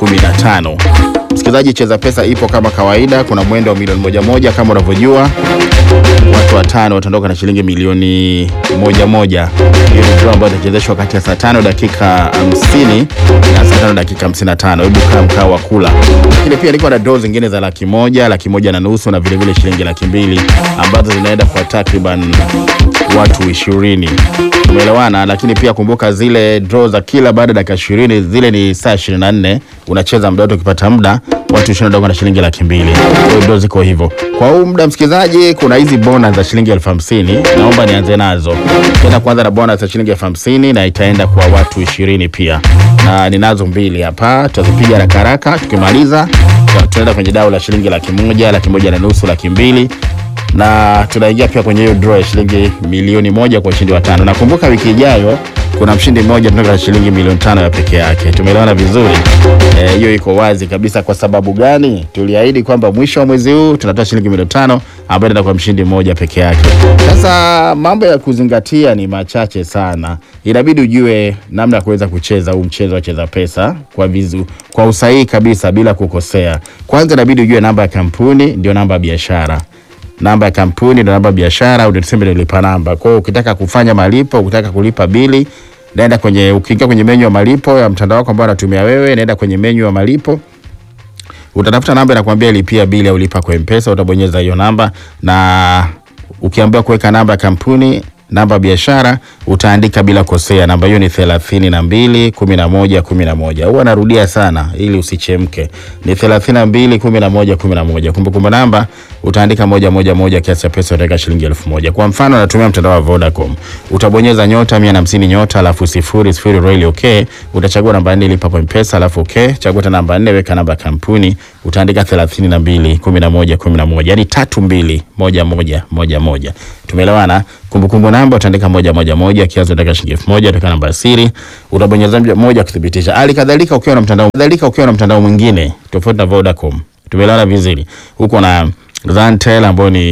15. Msikilizaji, Cheza Pesa ipo kama kawaida, kuna mwendo wa milioni moja moja kama unavyojua. Watu watano wataondoka na shilingi milioni moja moja. Hiyo ni draw ambayo itachezeshwa kati ya saa tano dakika 50 na saa tano dakika 55. Hebu kaa mkao wa kula. Lakini pia niko na draw zingine za laki moja, laki moja na nusu na vile vile shilingi laki mbili ambazo zinaenda kwa takriban watu ishirini. Umeelewana? Lakini pia kumbuka zile draw za kila baada ya dakika ishirini zile ni saa 24. Unacheza muda wote, ukipata muda watu ishirini ndio na shilingi laki mbili. Kwa hiyo draw ziko hivyo. Kwa huu muda msikilizaji, kuna hizi bonus za shilingi elfu hamsini naomba nianze nazo. Tena kwanza na bonus za shilingi elfu hamsini na itaenda kwa watu ishirini pia, na ninazo mbili hapa, tutazipiga haraka haraka. Tukimaliza tunaenda kwenye dau la shilingi laki moja, laki moja na nusu, laki mbili na tunaingia pia kwenye hiyo draw ya shilingi milioni moja kwa ushindi wa tano. Nakumbuka wiki ijayo kuna mshindi mmoja tunatoka shilingi milioni tano ya peke yake. Tumeelewana vizuri hiyo? E, iko wazi kabisa. Kwa sababu gani? Tuliahidi kwamba mwisho wa mwezi huu tunatoa shilingi milioni tano ambayo inaenda kwa mshindi mmoja peke yake. Sasa mambo ya kuzingatia ni machache sana, inabidi ujue namna ya kuweza kucheza huu mchezo wa Cheza Pesa kwa vizu, kwa usahihi kabisa bila kukosea. Kwanza inabidi ujue namba ya kampuni ndio namba ya biashara namba ya kampuni ndio namba ya biashara, ndio tuseme ndio lipa namba. Kwa hiyo ukitaka kufanya malipo, ukitaka kulipa bili, naenda kwenye, ukiingia kwenye menyu ya malipo ya mtandao wako ambao unatumia wewe, naenda kwenye menyu ya malipo, utatafuta namba inakwambia lipia bili au lipa kwa M-Pesa, utabonyeza hiyo namba, na ukiambiwa kuweka namba ya kampuni namba biashara utaandika bila kosea. Namba hiyo ni thelathini na mbili kumi na moja kumi na moja. Huwa narudia sana ili usichemke, ni thelathini na mbili kumi na moja kumi na moja. Kumbukumbu namba utaandika moja moja moja, kiasi cha pesa utaweka shilingi elfu moja. Kwa mfano natumia mtandao wa Vodacom, utabonyeza nyota mia na hamsini nyota alafu sifuri sifuri royal okay, utachagua namba nne lipa kwa M-Pesa alafu okay, chagua tena namba nne weka namba ya kampuni utaandika thelathini na mbili kumi na moja kumi na moja, yani tatu mbili moja moja moja moja. Tumeelewana? Kumbukumbu namba utaandika moja moja moja, kiasi utaweka shilingi elfu moja, utaweka namba ya siri, utabonyeza moja kuthibitisha. Hali kadhalika ukiwa na mtandao kadhalika ukiwa na mtandao mwingine tofauti na Vodacom, tumeelewana vizuri, huko na Zantel ambao ni